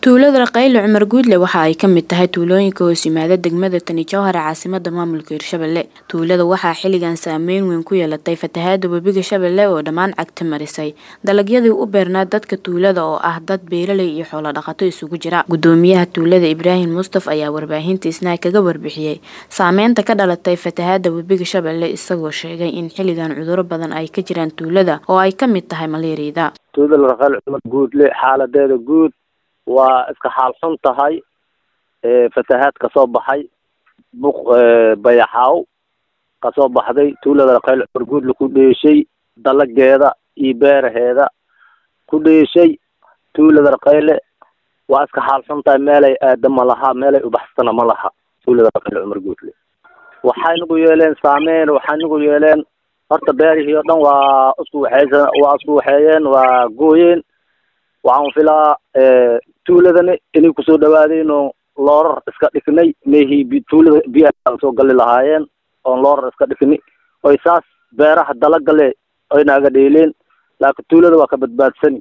tuulada raqayle cumar guudle waxa ay ka mid tahay tuulooyinka hoos yimaada degmada tani jowhar ee caasimada maamulka hirshabelle tuulada waxaa xilligan saameyn weyn ku yeelatay fatahaada webiga shabeelle oo dhammaan cagta marisay dalagyadii u beernaa dadka tuulada oo ah dad beeraley iyo xoolo dhaqato isugu jira gudoomiyaha tuulada ibraahim mustaf ayaa warbaahinta isnaay kaga warbixiyey saameynta ka dhalatay fatahaada webiga shabeelle isagoo sheegay in xilligan cuduro badan ay ka jiraan tuulada oo ay ka mid tahay maleeriyada tuulada raqayle cumar guudle xaaladeeda guud waa iska xaal xun tahay fatahaad kasoo baxay buq bayaxaaw kasoo baxday tuulada raqayle cumar guudle ku dheeshay dalageeda iyo beeraheeda ku dheeshay tuulada raqayle waa iska xaal xun tahay meelay aada ma laha meelay ubaxsana ma laha tuulada raqayle cumar guudle waxay nagu yeeleen saameyn waxay nagu yeeleen horta beerihii oo dhan waa isku waxeysa waa isku waxeeyeen waa gooyeen waxaan filaa tuuladani inay kusoo dhawaadeen oo loorar iska dhignay meehii tuulada biyaha soo gali lahaayeen oon loorar iska dhigni oy saas beeraha dalagale oy naaga dheeleen laakiin tuulada waa ka badbaadsani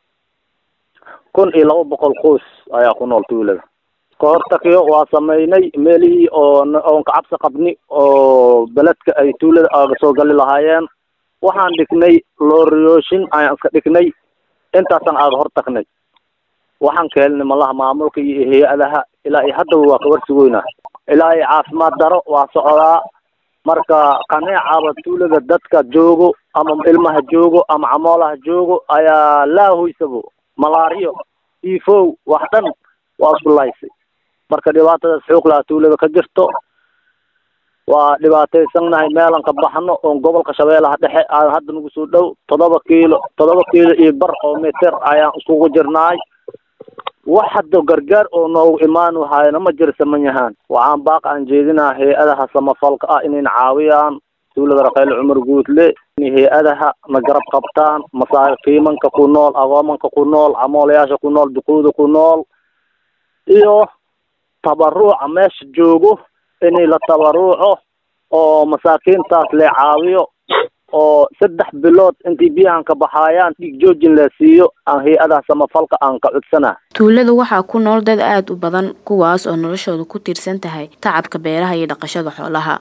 kun iyo laba boqol qoys ayaa ku nool tuulada kahortakiyo waa sameynay meelihii oo oon kacabsi qabni oo beledka ay tuulada aga soo gali lahaayeen waxaan dhignay looriyooshin ayaan iska dhignay intaasaan aaga hortagnay waxaan ka helnay malaha maamulka iyo hay-adaha ilaa iyo haddaba waa kawarsigoynaa ilaa iyo caafimaad daro waa socdaa marka qaneecaba tuulada dadka joogo ama ilmaha joogo ama camoolaha joogo ayaa laahoysabo malaariyo tifow wax dhan waa isku laysay marka dhibaatadaas xoog laha tuulada ka jirto waa dhibaataysannahay meelan ka baxno oon gobolka shabeellaha dhexe aan hadda nagu soo dhow toddoba kiilo toddoba kiilo iyo bar oo meter ayaan iskugu jirnaay wax hadda gargaar oo noogu imaan wahaayna ma jira samanyahaan waxaan baaq aan jeedinaa hay-adaha samafalka ah inayna caawiyaan tuulada raqayle cumar guudle inay hay-adaha na garab qabtaan masaakiimanka ku nool agoomanka ku nool camoolayaasha ku nool duquuda ku nool iyo tabaruuca meesha joogo inay la tabaruuco oo masaakiintaas le caawiyo oo saddex bilood intii biyahan ka baxaayaan dhiig joojin la siiyo aan hay-adaha samafalka aan ka codsanaa tuulada waxaa ku nool dad aada u badan kuwaas oo noloshooda ku tiirsan tahay tacabka beeraha iyo dhaqashada xoolaha